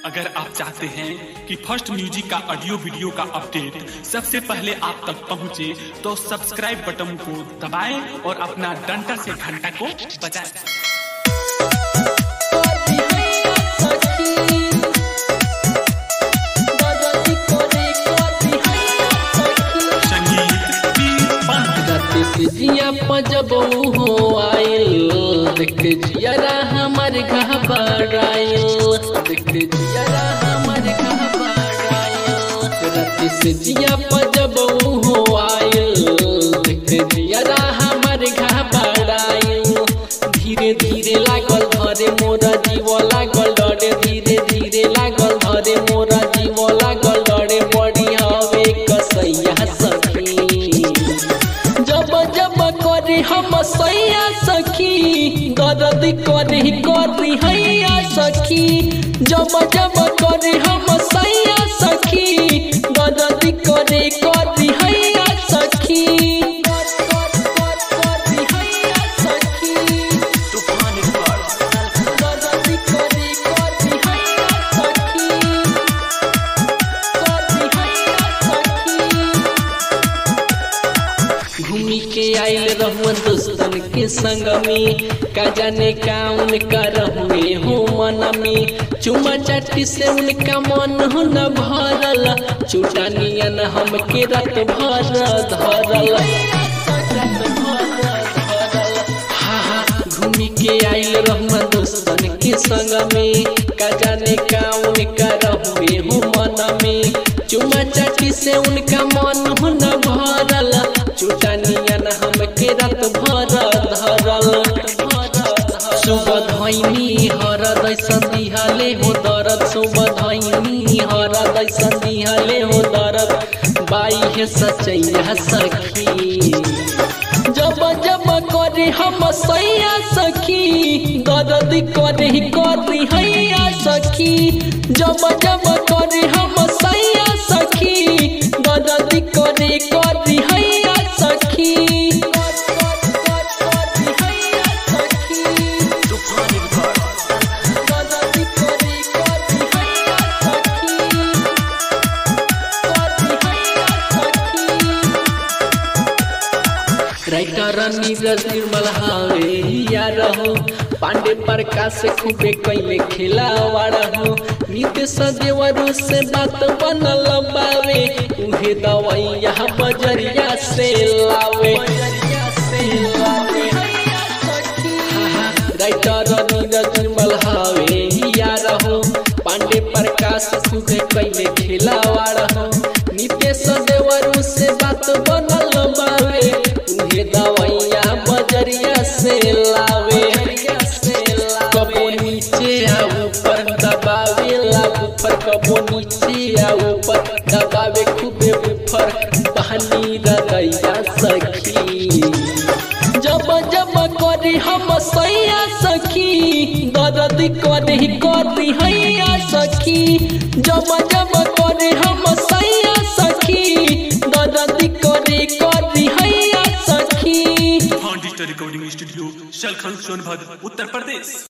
अगर आप चाहते हैं कि फर्स्ट म्यूजिक का ऑडियो वीडियो का अपडेट सबसे पहले आप तक पहुंचे तो सब्सक्राइब बटन को दबाएं और अपना डंडा से घंटा को बजाएं संगीत पीर पंत जिया पजब हो आइल देख जियारा हमर घबराइल देख जियारा हमर घबराइल रात से जिया पजब हो आइल देख जियारा हमर घबराइल धीरे धीरे लागल धरे मोरा जीव लागल डरे धीरे धीरे लागल धरे मोरा जीव लागल डरे बड़ी हवे कसैया सखी जब जब करे हम सैया सखी दर्द करे करी हैया सखी जब जब करे हम सैया सखी दर्द करे करी हैया सखी करी हैया सखी दर्द करे करी हैया सखी करी हैया सखी घूमी के आइल रहुआ दोस्तन के संग में का जाने काउन कर हुए हो मन में चुमा चाटी से उनका मन हो न भरल चूटा नियन हम के रत भर धरल हा हा घूमी के आइल रहुआ दोस्तन के संग में का जाने काउन कर हुए हो मन में चुमा चाटी से उनका मन हो न भरल चूटा नियन हम के रत भर धरल सुबह धैनी हरद संदिहले हो दरद सुबह धैनी हरद संदिहले हो दरद बाई है सचैया सखी जब जब करे हम सैया सखी दर्द करे करी हैया सखी जब जब करे हम सैया सखी दर्द करे करी हैया सखी दर्द करे करी हैया सखी करी हैया सखी राइटर नीरज निर्मल हावे या रहो पांडे प्रकाश खूबे कैले खिलावाड़ा हो नित्य सदेवरु से बात बनल बावे उहे दवाइया बजरिया से लावे राइटर नीरज निर्मल हावे या रहो पांडे प्रकाश खूबे कैले खिलावाड़ा हो नित्य सदेवरु से बात बनल बावे उहे दवाइया बजरिया से लावे कबो नीचे आ ऊपर दबावे ला ऊपर कबो नीचे आ ऊपर दबावे खूबे ऊपर बहनी रदैया सखी जब जब करे हम सैया सखी दर्द करे करी हैया सखी जब जब करे हम सैया सखी दर्द करे करी हैया सखी डिजिटल रिकॉर्डिंग स्टूडियो शलखन सोनभद्र उत्तर प्रदेश